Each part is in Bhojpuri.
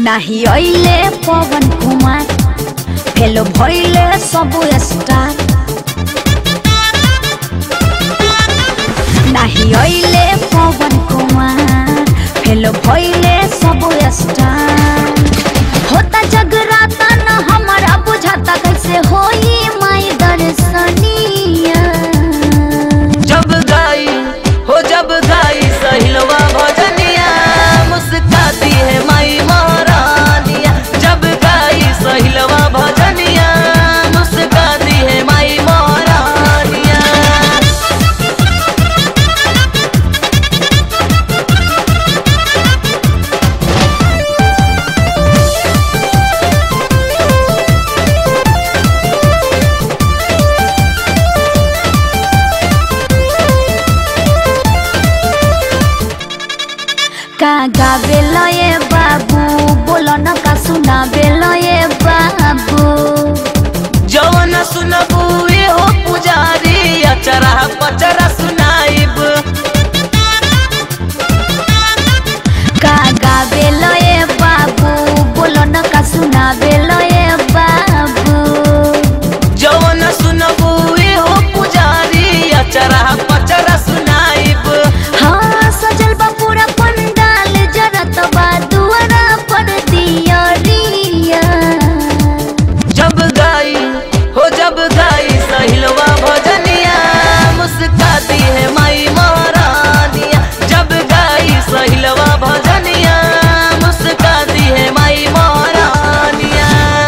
नाही अइले पवन कुमार फेलो भइले सब स्टार नाही अइले पवन कुमार फेलो भइले सब स्टार होता जगराता न हमारा बुझाता कैसे होई माई दर्शनिया जब गाई हो जब गाई सहिलवा भजनिया मुस्काती है माई महारानिया जब गाई सहिलवा भजनिया मुस्काती है माई महारानिया का गावे लये बाबू बोलो न का सुनावे लये बाबू जवन सुनबू ए हो पुजारी अचरा पचरा सुनाइब का गावे लये बाबू बोलो न का सुनावे लये बाबू जवन सुनबू ए हो पुजारी अचरा पचरा सुनाइब हाँ सजल बा पूरा पंडाल जरत बा दुआरा पर दियरिया जब गाई हो जब गाई सहिलवा भजनिया मुस्काती है माई महारानिया जब गाई सहिलवा भजनिया मुस्काती है माई महारानिया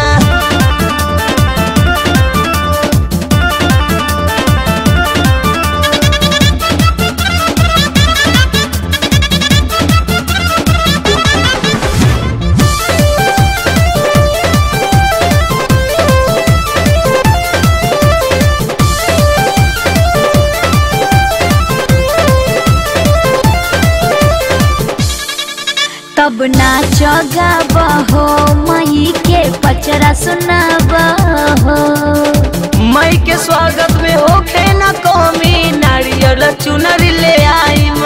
तब नाच गाब हो मई के पचरा सुनाब हो मई के स्वागत में होखे न कमी नारियल चुनरी ले आइम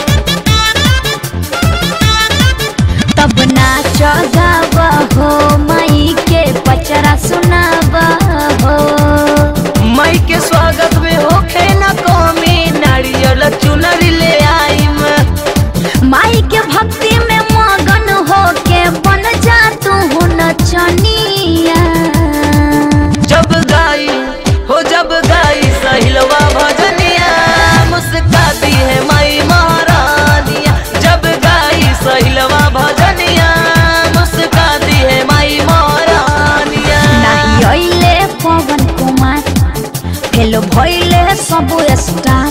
तब नाच गाब हो मई के पचरा सुनाब हो मई के स्वागत में होखे न कमी नारियल चुनरी ले आइम माई के भक्ति में मगन हो के बन जा तू नचनिया जब गाई हो जब गाई सहिलवा भजनिया मुस्काती है माई महारानिया जब गाई सहिलवा भजनिया मुस्काती है माई महारानिया नाही अइले पवन कुमार फेलो भइले सब स्टार